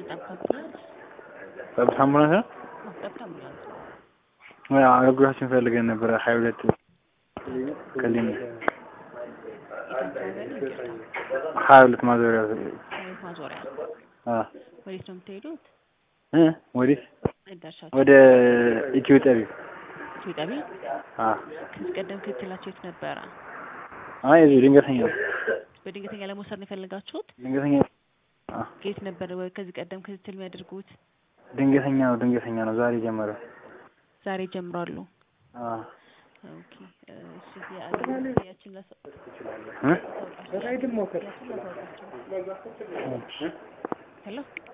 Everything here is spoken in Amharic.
ጠብታ አምቡላንስ ጠብታ አምቡላንስ ነው። አዎ፣ ጠብታ አምቡላንስ አዎ፣ አገልግሎታችን ፈልገን ነበረ ሀያ ሁለት ከሊም ሀያ ሁለት ማዞሪያ ሀይት ማዞሪያ አ ወዴት ነው የምትሄዱት? እ ወዴት መዳረሻችሁ ወደ ኢትዮ ጠቢብ ኢትዮጵያዊ አ ከዚህ ቀደም ክትትላችሁ የት ነበረ? አይ እዚህ ድንገተኛ ነው። በድንገተኛ ለመውሰድ ነው የፈለጋችሁት? ድንገተኛ አ የት ነበር ወይ ከዚህ ቀደም ክትትል የሚያደርጉት? ድንገተኛ ነው። ድንገተኛ ነው። ዛሬ ጀመረ። ዛሬ ጀምሯሉ። አ ኦኬ እሺ የአገልግሎት ያችን ለሰው እ ያችን ላሳውቃቸው። ሄሎ